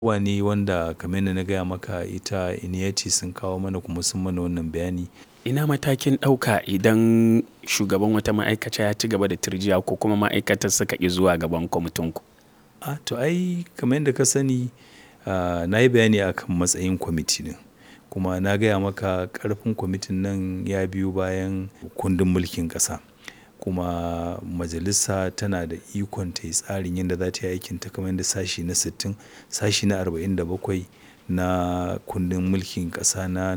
abubuwa ne wanda kamar yadda na gaya maka ita Iniyati sun kawo mana kuma sun mana wannan bayani. Ina matakin ɗauka idan shugaban wata ma'aikata ya ci gaba da tirjiya ko kuma ma'aikatar suka ƙi zuwa gaban kwamitinku? A to ai kamar yadda ka sani, ah, na yi bayani akan matsayin kwamiti ɗin. Kuma na gaya maka ƙarfin kwamitin nan ya biyo bayan kundin mulkin ƙasa. Kuma majalisa tana da ikon ta yi tsarin yadda za ta yi aikinta kamar yadda sashi na sittin, sashi na arba'in da bakwai na kundin mulkin ƙasa na.